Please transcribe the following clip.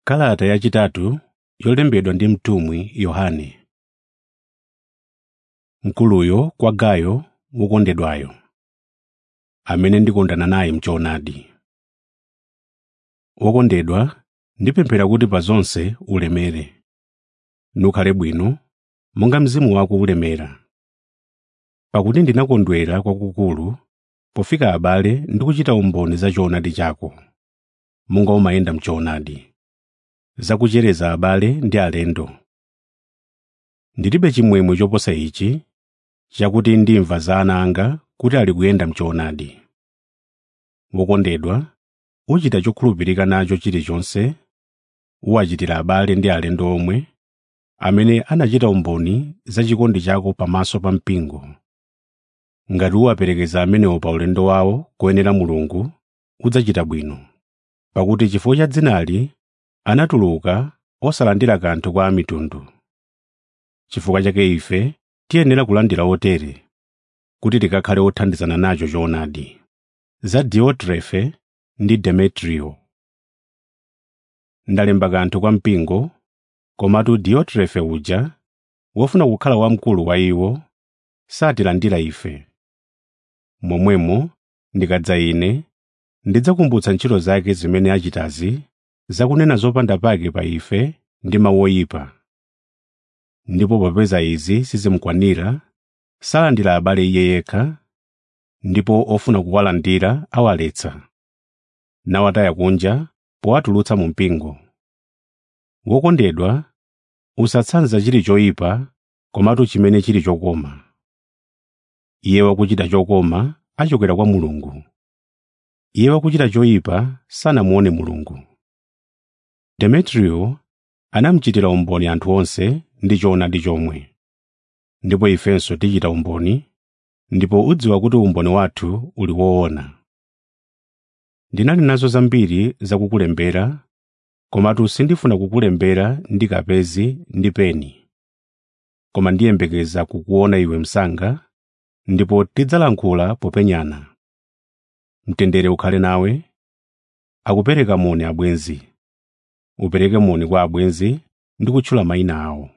Kalata yachitatu yolembedwa ndi mtumwi Yohane. Mkuluyo kwa Gayo wokondedwayo, amene ndikondana naye m'choonadi. Wokondedwa, ndipemphera kuti pa zonse ulemere, nukhale bwino, monga mzimu wako ulemera. Pakuti ndinakondwera kwakukulu pofika abale ndi kuchita umboni za choonadi chako, monga umayenda m'choonadi, zakuchereza abale ndi alendo. Ndilibe chimwemwe choposa ichi, chakuti ndimva za ana anga kuti ali kuyenda m'choonadi. Wokondedwa, uchita chokhulupirika nacho chilichonse, uwachitira abale ndi alendo omwe, amene anachita umboni za chikondi chako pamaso pa mpingo. Ngati uwaperekeza amenewo pa ulendo wawo koyenera Mulungu, udzachita bwino. Pakuti chifukwa cha dzinali anatuluka osalandira kanthu kwa amitundu. Chifukwa chake ife tiyenera kulandira otere, kuti tikakhale othandizana nacho choonadi. Za Diotrefe ndi Demetriyo. Ndalemba kanthu kwa mpingo, komatu Diotrefe uja, wofuna kukhala wamkulu wa iwo, satilandira ife. Momwemo, ndikadza ine, ndidzakumbutsa ntchito zake zimene achitazi, zakunena zopanda pake pa ife ndi mawu oyipa. Ndipo popeza izi sizimukwanira, salandira abale iye yekha, ndipo ofuna kuwalandira awaletsa, nawataya kunja powatulutsa mu mpingo. Wokondedwa, usatsanza chili choyipa, komatu chimene chili chokoma. Iye wakuchita chokoma achokera kwa Mulungu. Iye wakuchita choyipa sanamuone Mulungu. Demetriyo anamuchitira umboni anthu onse ndi choonadi chomwe. Ndipo ifenso tichita umboni, ndipo udziwa kuti umboni wathu uli woona. Ndinali nazo zambiri zakukulembera, komatu sindifuna kukulembera ndi kapezi ndi peni. Koma ndiyembekeza kukuona iwe msanga, ndipo tidzalankhula popenyana. Mtendere ukhale nawe, akupereka moni abwenzi. Upereke moni kwa abwenzi ndi kutchula mayina awo.